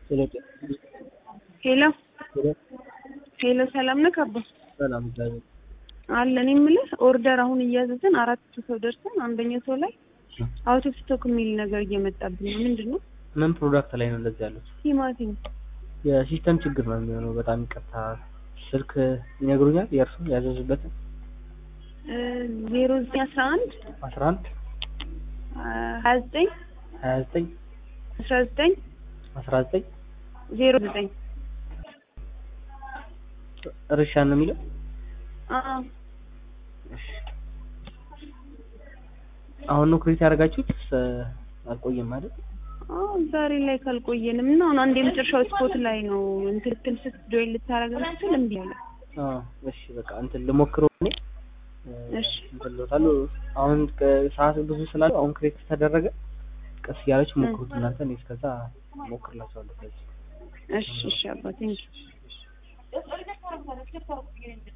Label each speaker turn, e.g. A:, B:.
A: ሄሎ ሄሎ ሰላም ነህ ካባ?
B: ሰላም እግዚአብሔር
A: አለን የምልህ ኦርደር አሁን እያዘዝን አራት ሰው ደርሰን አንደኛው ሰው ላይ አውት ኦፍ ስቶክ የሚል ነገር እየመጣብን ነው። ምንድን ነው?
B: ምን ፕሮዳክት ላይ ነው እንደዚህ ያሉት?
A: ቲማቲም
B: የሲስተም ችግር ነው የሚሆነው። በጣም ይቅርታ። ስልክ ይነግሩኛል የእርሱ ያዘዙበትን
A: ዜሮ ዘጠኝ አስራ አንድ
B: አስራ አንድ
A: ሀያ ዘጠኝ
B: ሀያ ዘጠኝ
A: አስራ ዘጠኝ
B: አስራ ዘጠኝ
A: ዜሮ ዘጠኝ
B: እርሻ ነው የሚለው
A: አዎ
B: እሺ። አሁን ነው ክሬት ያደረጋችሁት? አልቆየም አይደል?
A: አዎ ዛሬ ላይ ካልቆየንም እና አሁን አንድ የመጨረሻው ስፖት ላይ ነው እንትን ልትል ስት ጆይን ልታረግ ስትል እምቢ አለ።
B: አዎ እሺ በቃ እንትን ልሞክረው እኔ
A: እሺ
B: እንትን ልወጣለሁ። አሁን ሰዓት ብዙ ስላለ አሁን ክሬት ተደረገ። ቀስ እያላችሁ ሞክሩት እናንተ። እኔ እስከዛ ሞክርላችኋለሁ። ከዚህ
A: እሺ እሺ አባ ቴንኪው